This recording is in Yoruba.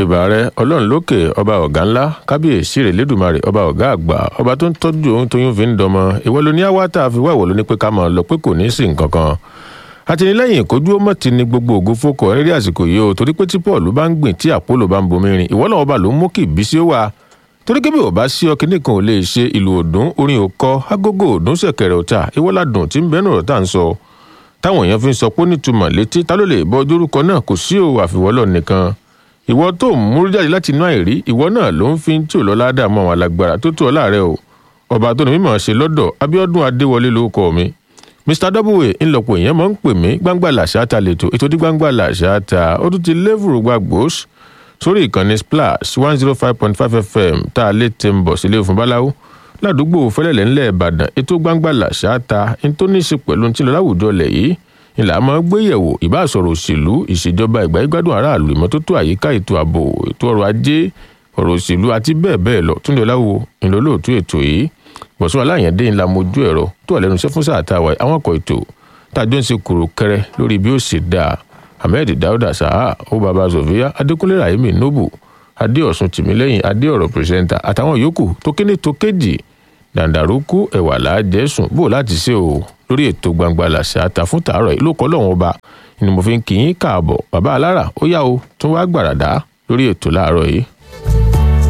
ìbà rẹ ọlọ́run lókè ọba ọ̀gá ńlá kábíyèsí rẹ̀ lẹ́dùnmarè ọba ọ̀gá àgbà ọba tó ń tọ́jú ohun tóyún fi ń dọmọ ìwọ ló ní àwa tá a fi wá ìwọ ló ní pé ká máa lọ pé kò ní í sí nǹkan kan àtìlẹ́yìn ìkójú ọmọ ti ní gbogbo ògo fókọ rírí àsìkò yìí o torí pé tí paul bá ń gbìn tí àpólò bá ń bomi rin ìwọ náà ọba ló ń mú kí ìbísí ó wà torí kébì ò bá sí ọkìnní kan ò lè ṣe ìlú òdùn orin òkọ agogo òdùn ṣẹ̀kẹ̀rẹ̀ ọ̀tà ìwọ́ládùn tí ń bẹ́nu ọ̀rọ̀ tá à ń sọ táwọn èèyàn fi ń sọ pé nítumọ̀ létí ta ló lè bọ ojúrúkọ náà kò sí o àfiwọ́lọ̀ nìkan ìwọ tó ń múrú jáde láti inú àìrí ìwọ náà ló ń fi tí ò lọ ládàá mọ àwọn alágbára tó tó ọ láàrẹ o ọba tó ní mímọ̀ ṣe lọ́dọ̀ abiodun adéwọlé lórúkọ mi mr w ńlọpọ èèyàn máa ń pè mí gbangba làṣà ta lètò ètò dí gbangba làṣà ta ó tún ti lévùrú gbàgbós sórí ìkànnì splash one zero five point five fm tá a lè tẹ ń bọ̀ sílé fún báláwo ládùúgbò fẹlẹ̀lẹ̀ ńlẹ̀ ìbàdàn ètò gbangba làṣà ta ní tó ní í ṣe pẹ̀lú ti lọ láwùjọ lẹ̀ yìí ìlà máa gbé yẹ̀wò ìbáṣọ̀rọ̀ òṣèlú ìṣèjọba ìgbà ìgbádùn aráàlú ìmọ́tótó àyíká ètò ààbò ètò ọrọ̀ ajé ọ̀rọ̀ òṣèlú àti bẹ́ẹ̀ bẹ́ẹ̀ lọ túndé ọláwo ìlólóòtú ètò yìí bọ̀sùn aláyẹ̀dé ńlá mojú ẹ̀rọ tó wà lẹ́nu iṣẹ́ fún sáà tá a wà àwọn ọkọ̀ ètò tájọ́ ń ṣe kúrò kẹrẹ lórí bí ó ṣe dáa ahmed dauda saha ó baba sofia adékúnlé rahimi nobu adéọ̀sùn tìmílẹ́yìn adéọ̀rọ̀ pírẹsẹ́ńtà àtàwọn yòókù tó kéde tó kéjì dàǹdàrúkú ẹ̀wà làájẹ́sùn bò láti ṣe o lórí ètò gbangba làṣà ta fún tàárọ̀ yìí ló kọ́ lọ́wọ́n ọba ni mo fi ń kì í káàbọ̀ bàbá alára ó yá o tún wá gbàràdá lórí ètò láàárọ̀ yìí.